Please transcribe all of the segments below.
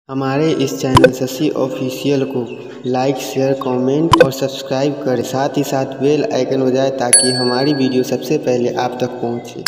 हमारे इस channel Shashi official को like share comment और सब्सक्राइब करें साथ ही साथ बेल आइकन बजाएं ताकि हमारी वीडियो सबसे पहले आप तक पहुंचे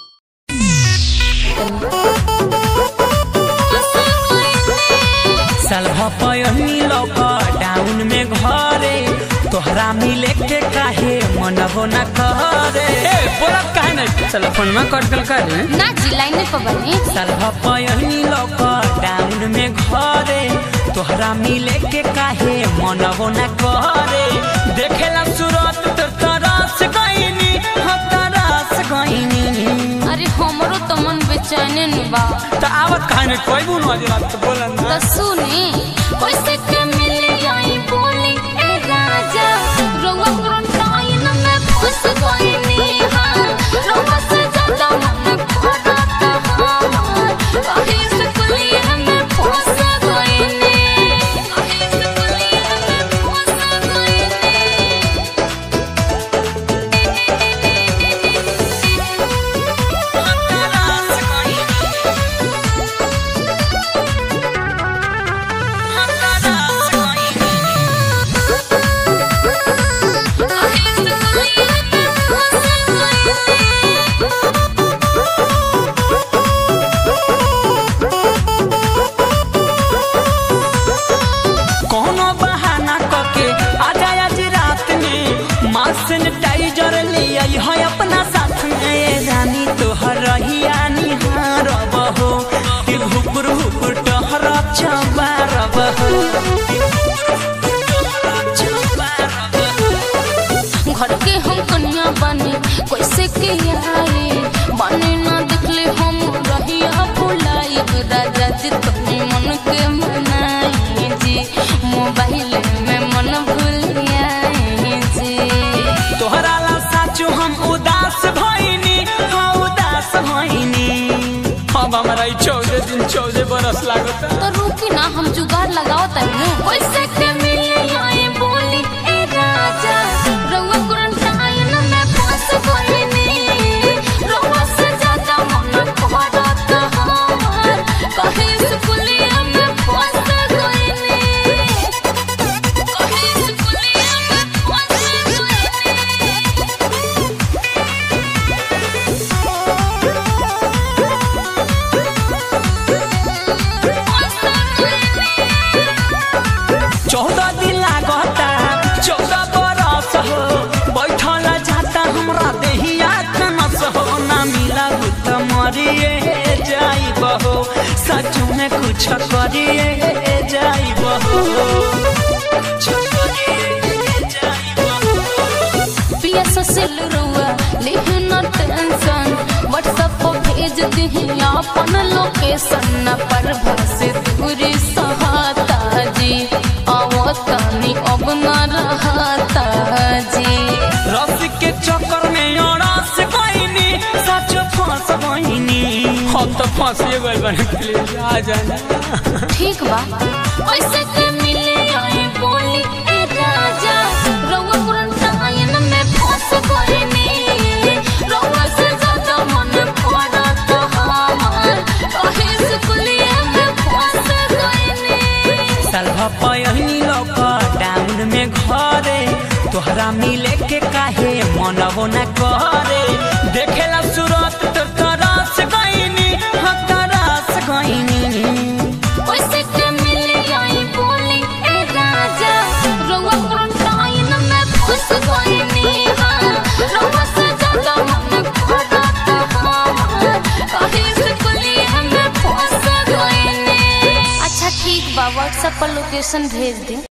सालभा पयनी लॉकडाउन में घरे तोहरा मिले के काहे मनबो न करे ए बोला काहे न चल फोन में कट गल करे ना जी लाइन में पबनी सालभा पयनी लॉकडाउन में घरे तोहरा मिले के काहे मनबो न करे देखेला सूरत तो तरस गईनी हम तरस गईनी अरे हमरो तो मन बेचैने न बा त आवत काहे न कोई बुन वाली रात बोला ना त सुनी कैसे के मिले आई बोली ए राजा रउआ क्वारंटाइन में फंस गईनी हां रउआ से ज्यादा मन करत हमार कहीं से कुलिया में फंस गईनी कहीं से कुलिया में फंस गईनी कहीं से कुलिया में फंस गईनी कोनो बहाना करके आ जाए आज रात में मास्क सैनिटाइजर ले आई है अपना साथ में ये रानी तोहर रहिया निहारब हो कि हुकुर हुकुर टहरा चबारब हो घर के हम कन्या बने कैसे के आए बने ना देखले हम रहिया भुलाई राजा जी तुम मन के मनाई जी मोबाइल में मन भूल आए जी तोहरा ला साचो हम उदास भइनी हाँ उदास भइनी अब हमारा ई चौदह दिन चौदह बरस लागता तो रुकी ना हम जुगाड़ लगाओ तनी कैसे के मिले आए बोली ए राजा रउआ क्वारंटाइन में फंस गईनी रउआ से ज्यादा मन करत हमार कहीं से कुलिया में फंस गईनी कहीं से कुलिया में फंस चौदह दिन लागता चौदह बरस हो बैठल जाता हमरा देहिया कनस हो ना मिला त मरिए जाइब हो सच में कुछ करिए जाइब हो कुछ करिए जाइब हो। पिया ससिल रुआ लिखना टेंशन व्हाट्सएप पर भेज दही अपन लोकेशन न पर भसे दूरी सहाता जी आवो तनी अब न रहता जी रस के चक्कर में अड़स गईनी सच फंस गईनी हम तो फंसिए गइल बने प्लीज आ जाना ठीक बा ऐसे के मिले आई बोली ए राजा रउआ क्वारंटाइन में फंस गईनी रउआ से ज्यादा मन करत हमार कहीं से कुलिया में फंस गईनी सालभा पयनी लॉकडाउन में घरे तोहरा मिले के काहे मनबो न करे देखेला सूरत तो तरस गईनी हाँ तरस गईनी कैसे के मिले आई बोली ए राजा रउआ क्वारंटाइन में फंस गईनी हां रउआ से ज्यादा मन करत हमार कहीं से कुलिया में फंस गईनी अच्छा ठीक बा व्हाट्सएप पर लोकेशन भेज दे